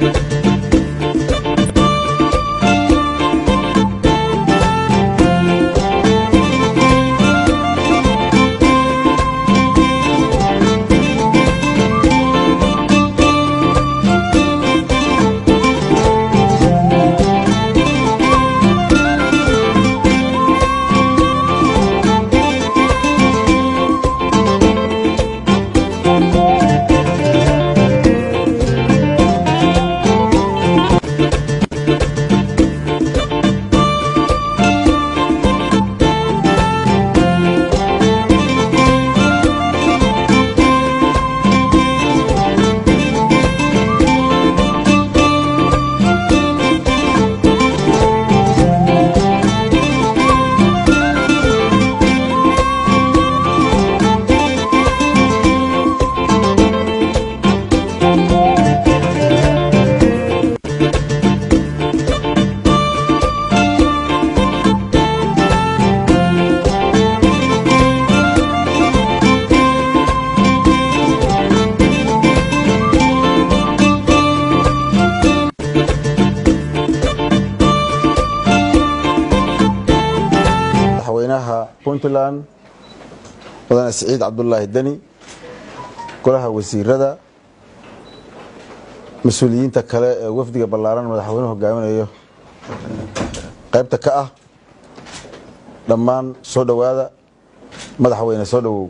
madaxweynaha puntland mudane siciid cabdulaahi deni golaha wasiirada mas-uuliyiinta kale ee wafdiga ballaaran madaxweynuhu hogaaminayo qaybta ka ah dhammaan soo dhowaada madaxweyne soo dhowow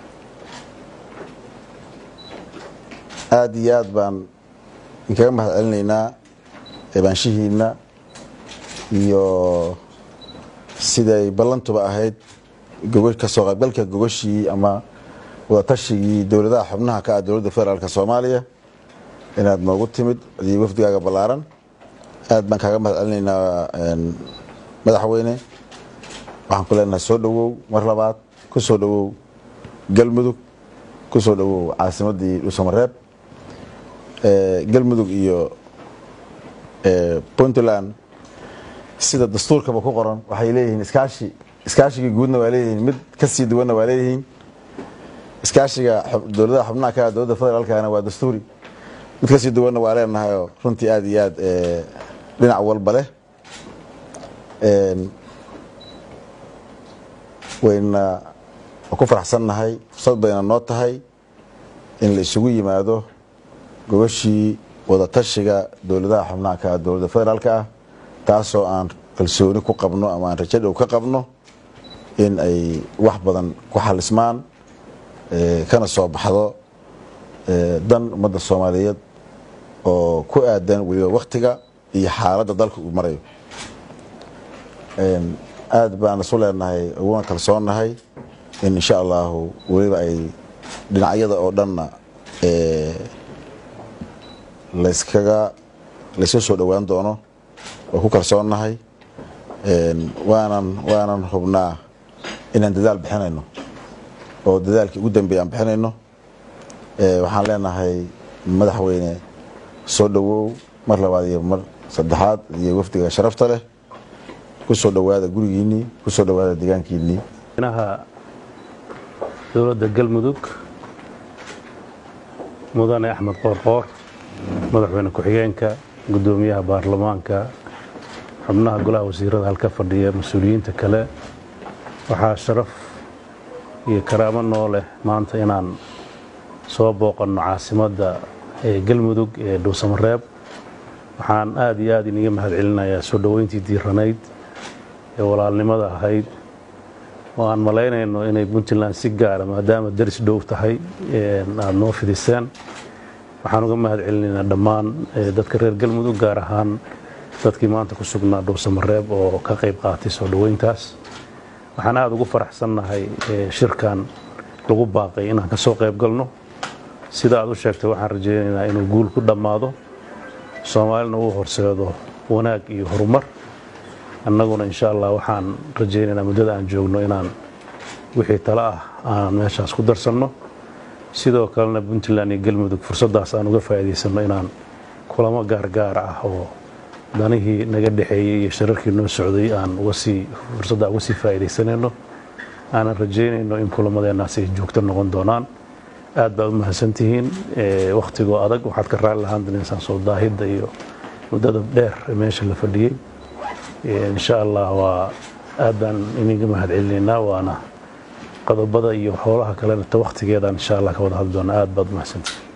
aada iyo aad baan inkaga mahad celinaynaa eebaanshihiinna iyo siday ballantuba ahayd kasoo qaybgalka gogoshii ama wadaatashigii dowladaha xubnaha ka ah dowladda federaalk soomaaliya inaad noogu timid iyo wafdigaaga ballaaran aad baan kaaga mahad celinaynaa madaxweyne waxaan ku leenahay soo dhowow mar labaad ku soo dhowow galmudug ku soo dhowow caasimaddii dhuusamareeb galmudug iyo puntland sida dastuurkaba ku qoran waxay leeyihiin iskaashi iskaashigii guudna waa leeyihiin mid ka sii duwanna waa leeyihiin iskaashiga dowladaha xubnaha ka dowladda federaalkana waa dastuuri mid kasii duwanna waa leenahayoo runtii aada iyo aad dhinac walba leh wayna ku faraxsannahay fursad bayna noo tahay in la isugu yimaado gogashii wadatashiga dowladaha xubnaha ka dowladda federaalk ah taasoo aan kalsooni ku qabno ama aan rajo dhow ka qabno in ay wax badan ku xalismaan kana soo baxdo dan ummadda soomaaliyeed oo ku aadan weliba waktiga iyo xaaladda dalka uu marayo aad baan isu leenahay uguna kalsoonnahay in insha allahu weliba ay dhinacyada oo dhanna layskaga layska soo dhowaan doono oo ku kalsoonnahay waanan waanan hubnaa inaan dadaal bixinayno oo dadaalkii ugu dambeeya aan bixinayno waxaan leenahay madaxweyne soo dhowow mar labaad iyo mar saddexaad iyo wafdiga sharafta leh ku soo dhowaada gurigiinnii ku soo dhowaada deegaankiinnii madaxweynaha dowladda galmudug mudane axmed qoorqoor madaxweyne ku-xigeenka guddoomiyaha baarlamaanka xubnaha golaha wasiirada halka fadhiya mas-uuliyiinta kale waxaa sharaf iyo karaamo noo leh maanta inaan soo booqanno caasimadda ee galmudug ee dhuusamareeb waxaan aad iyo aad iniga mahad celinayaa soo dhoweyntii diiranayd ee walaalnimada ahayd oo aan malaynayno inay puntland si gaara maadaama daris dhow tahay aada noo fidiseen waxaan uga mahad celinaynaa dhammaan dadka reer galmudug gaar ahaan dadkii maanta ku sugnaa dhuusamareeb oo ka qayb qaatay soo dhoweyntaas waxaan aada ugu faraxsannahay shirkan lagu baaqay inaan ka soo qayb galno sida aad u sheegtay waxaan rajaynaynaa inuu guul ku dhammaado soomaalina uu horseedo wanaag iyo horumar annaguna insha allah waxaan rajaynaynaa muddada aan joogno inaan wixii tale ah aan meeshaas ku darsanno sidoo kalena puntland iyo galmudug fursaddaas aan uga faa'iidaysanno inaan kulamo gaargaar ah oo danihii naga dhexeeyey iyo shirarkii noo socday aan ugasii fursadda uga sii faa'iidaysanayno aanan rajaynayno in kulamadeennaas ay joogto noqon doonaan aad baad u mahadsantihiin wakhtigoo adag waxaad ka raali lahaan danaysaan soo daahidda iyo muddada dheer ee meesha la fadhiyey insha allah waa aad baan idinka mahad celinaynaa waana qodobada iyo howlaha kalena ta wakhtigeedaan insha allah ka wada hadli doonaa aad baad u mahadsantihiin